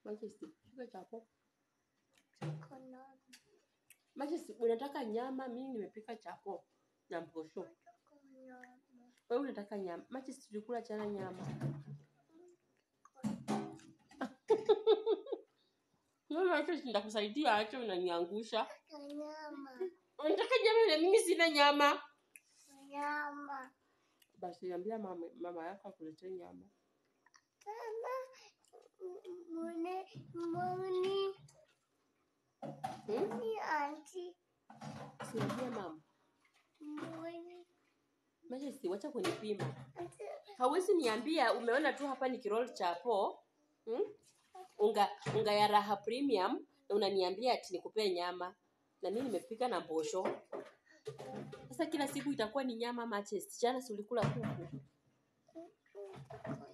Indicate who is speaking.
Speaker 1: Majesty, pika chapo.
Speaker 2: Kuna
Speaker 1: Majesty, unataka nyama, mimi nimepika chapo na mposho.
Speaker 2: kuna
Speaker 1: Wewe unataka nyama. Majesty, tulikula jana nyama. Mama acha nitakusaidia acha unaniangusha.
Speaker 2: nyama.
Speaker 1: Unataka nyama na mimi sina nyama.
Speaker 2: Nyama.
Speaker 1: Basi ambia mama, mama yako akuletee nyama.
Speaker 2: Tena mune muni
Speaker 1: Hmm?
Speaker 2: ni anti
Speaker 1: Siambia mama.
Speaker 2: muni
Speaker 1: Majesty, wacha kunipima.
Speaker 2: anti
Speaker 1: Hawezi niambia umeona tu hapa ni kirol chapo. Hmm? Unga unga ya raha premium na unaniambia ati nikupee nyama. Na mimi nimepika na mbosho. Sasa kila siku itakuwa ni nyama Majesty. Jana si ulikula kuku.
Speaker 2: kuna